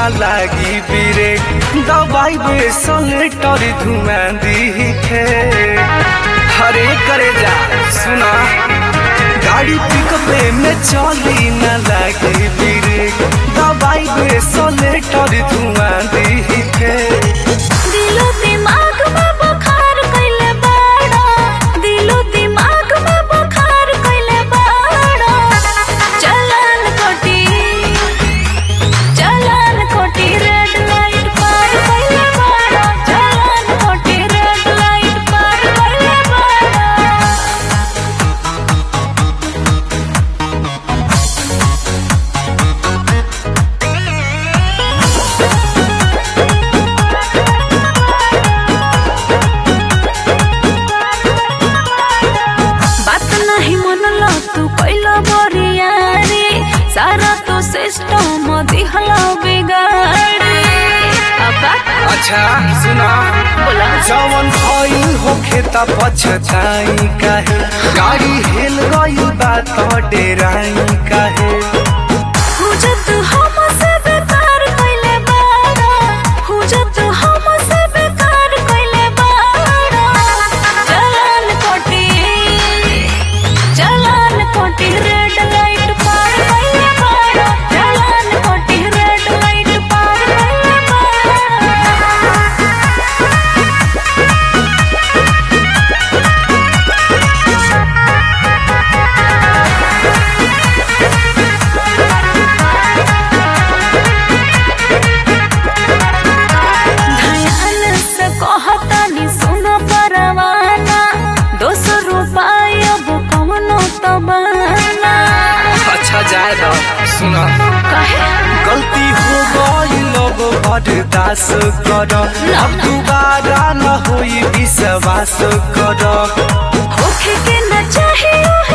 लागी बिरे दवाई बेसलेटर धुआं दिखे हरे करे जा सुना गाड़ी पिकअपे में चली न लागी बिरे दवाई बेसलेटर धुआं दिखे दिलो दिमाग में बुखार कइले बाड़ा दिलो दिमाग में बुखार कइले बाड़ा चलन कोटी चलन कोटी रेड लाइट पार कइले बाड़ा चलन कोटी रेड लाइट पार कइले बाड़ा बात नहीं मनला तू कैला बरिया रे सारा तो सिस्टम दिहला बिगाड़ी अब बात अच्छा सुना बोला जवन भइल होखे त पछताई काहे गाड़ी हिल गई बात डेराई काहे हुजत हमसे बेकार कइले बाड़ा हुजत हमसे बेकार कइले बाड़ा चलन कोटी चलन कोटी रेड लाइट पार कइले बाड़ा चलन कोटी रेड लाइट पार कइले बाड़ा ध्यान से कहतानी सुन परवाना दो सौ रुपया अब कमनो तबाना अच्छा जाए द सुना कहे गलती हो गई लोग बर्दाश्त कर अब दोबारा न होई विश्वास कर होखे के न चाहिए